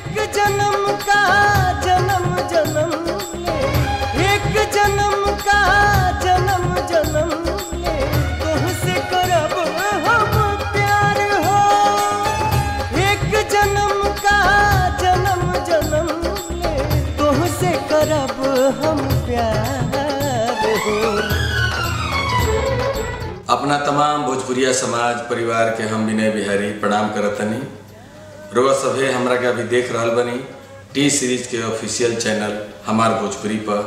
एक जन्म का जन्म जन्म ले एक जन्म का जन्म जन्म ले तुमसे करब हम प्यार हो एक जन्म का जन्म जन्म ले तुमसे करब हम प्यार हो अपना तमाम भोजपुरिया समाज परिवार के हम विनय बिहारी प्रणाम करतनी रोआ सभे हमरा के अभी देख रहल बनी टी सीरीज के ऑफिशियल चैनल हमार भोजपुरी पर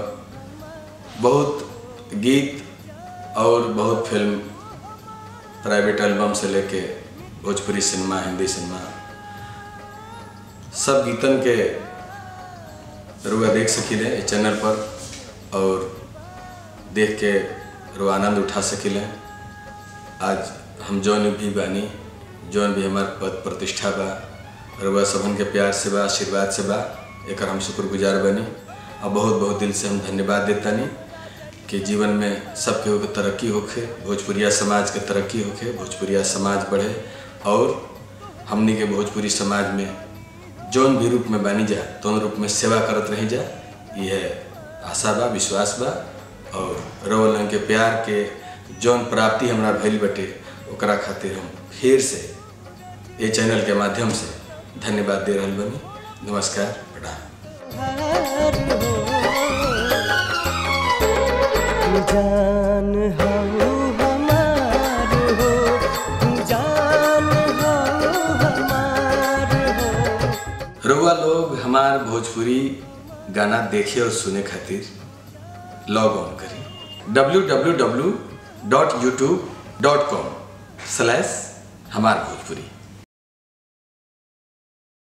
बहुत गीत और बहुत फिल्म प्राइवेट एल्बम से लेके भोजपुरी सिनेमा हिंदी सिनेमा सब गीतन के रुआ देख सकीले इस चैनल पर और देख के रुआ आनंद उठा सकीले आज हम जौन भी बानी जौन भी हमार पद प्रतिष्ठा बा रुआ सबन के प्यार से बा आशीर्वाद से बा एक हम शुक्रगुजार बनी और बहुत बहुत दिल से हम धन्यवाद देतानी कि जीवन में सब केहू के तरक्की होखे भोजपुरिया समाज के तरक्की होखे भोजपुरिया समाज बढ़े और हमनी के भोजपुरी समाज में जौन भी रूप में बानी जा तौन रूप में सेवा करत रही जा यह आशा बा विश्वास बा और रवल के प्यार के जौन प्राप्ति हमरा भइल बटे ओकरा खातिर हम फिर से ये चैनल के माध्यम से धन्यवाद दे रहल बनी नमस्कार प्रणाम जान हो हमार हो जान हो हमार हो रउआ लोग हमार भोजपुरी गाना देखे और सुने खातिर लॉग ऑन करी W W W dot YouTube dot com slash हमार भोजपुरी